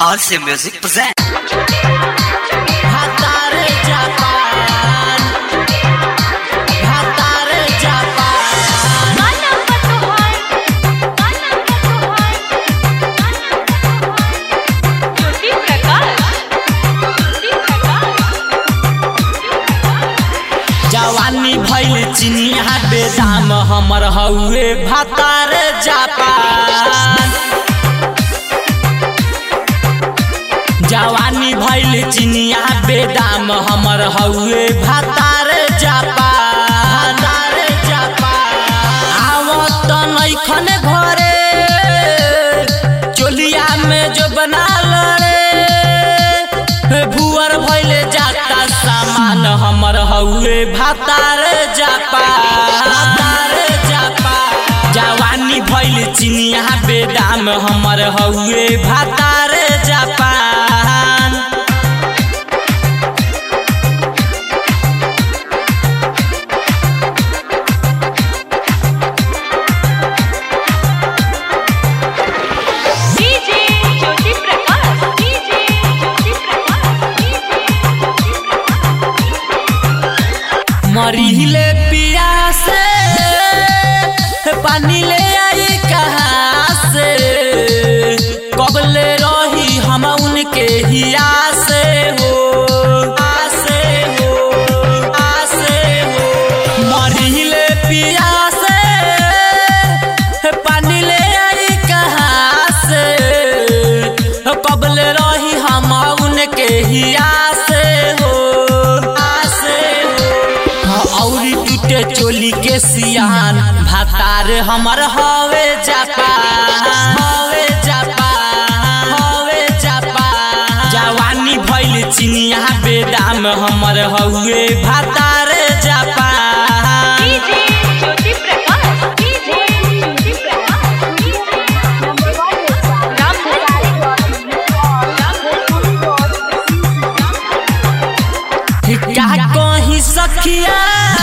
RC Music present. Hatare Japan Hatare Japan जवानी भइल चिनिया बेदाम हमर हउए भातार जापान जवानी भइल चिनिया बेदाम हमर हउए भातार जापान भातार जापान आवत नैखन घरे चोलिया में जो बना लड़े भुअर भइले जाता सामान हमर हउए भातार जापा भातार जापा जवानी भइल चिनिया बेदाम हमर हउए भातार जापान मरीले पिया से पानी ले आई कहाँ से कबले रही हम उनके हिया से हो आसे हो आसे हो मरीले पिया से पानी ले आई कहाँ से कबले रही हम उनके हिया से हो आसे हो औरी टूटे चोली के सियान भातार हमर हवे जापान हवे जापान हवे जापान जवानी भइल चिनिया बेदाम हमर हउए भातार जापान का कहीं सखिया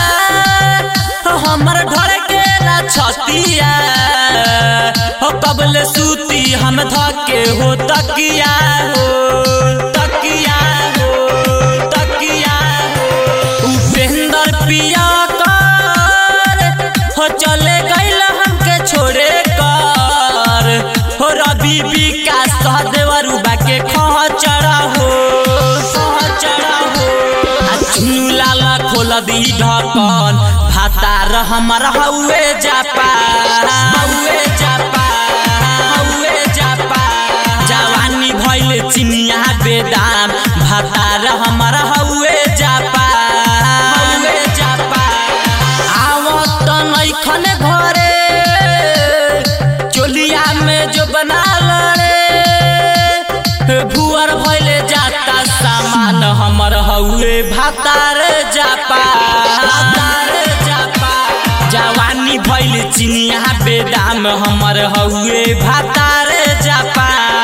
हमर ढर के ना छतिया हो कबले सूती हम धके हो तकिया हो तकिया हो तकिया हो उपेंद्र पिया कर हो चले गइल हमके छोड़े कर हो रवि विकास सहदेवरु बाके खह चढ़ा हो खह चढ़ा हो आ चुनु लाला खोल दी ढकन भातार हमर हउए जापा हउए जापा हउए जापा जवानी भइल चिनिया बेदाम भातार हमर हउए जापा हउए जापा आवत नैखन घरे चोलिया में जो बना लड़े भुअर भइले जाता सामान हमर हउए भातार जापा भातार जापा जवानी भइल चिनिया बेदाम हमर हउए भातार जापा